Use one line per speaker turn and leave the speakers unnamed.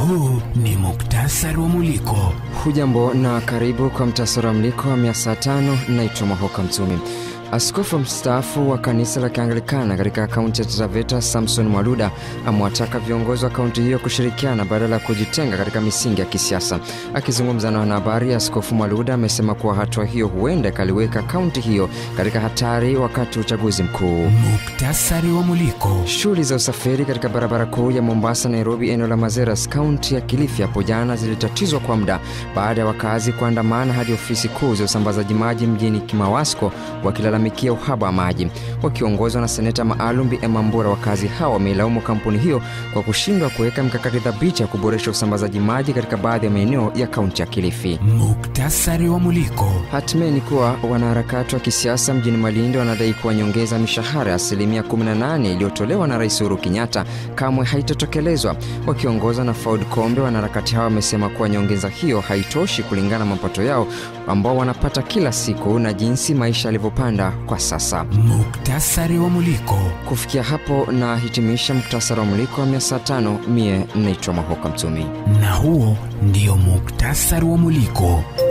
huu ni muktasari wa Muliko.
Hujambo na karibu kwa mtasari wa mliko wa mia saa tano. Naitwa Mahoka Mtumi. Askofu mstaafu wa kanisa la Kianglikana katika kaunti ya Taraveta, Samson Mwaluda, amewataka viongozi wa kaunti hiyo kushirikiana badala ya kujitenga katika misingi ya kisiasa. Akizungumza na wanahabari, Askofu Mwaluda amesema kuwa hatua hiyo huenda ikaliweka kaunti hiyo katika hatari wakati wa uchaguzi mkuu.
Muktasari wa Muliko.
Shughuli za usafiri katika barabara kuu ya Mombasa Nairobi, eneo la Mazeras, kaunti ya Kilifi hapo jana zilitatizwa kwa muda baada ya wakazi kuandamana hadi ofisi kuu za usambazaji maji mjini Kimawasko wakilalamikia uhaba wa maji. Wakiongozwa na seneta maalum Bi Emma Mbura, wakazi hao wameilaumu kampuni hiyo kwa kushindwa kuweka mikakati thabiti ya kuboresha usambazaji maji katika baadhi ya maeneo ya kaunti ya Kilifi.
Muktasari wa Muliko.
Hatimaye ni kuwa wanaharakati wa kisiasa mjini Malindi wanadai kuwa nyongeza ya mishahara ya asilimia 18 iliyotolewa na Rais Uhuru Kenyatta kamwe haitatokelezwa. Wakiongozwa na Faud Kombe, wanaharakati hao wamesema kuwa nyongeza hiyo haitoshi kulingana na mapato yao ambao wanapata kila siku na jinsi maisha yalivyopanda kwa sasa.
Muktasari wa Muliko.
Kufikia hapo na hitimisha muktasari wa mliko wa mia saa tano. Mie naitwa Mahoka Mtumi.
Na huo ndio muktasari wa Muliko.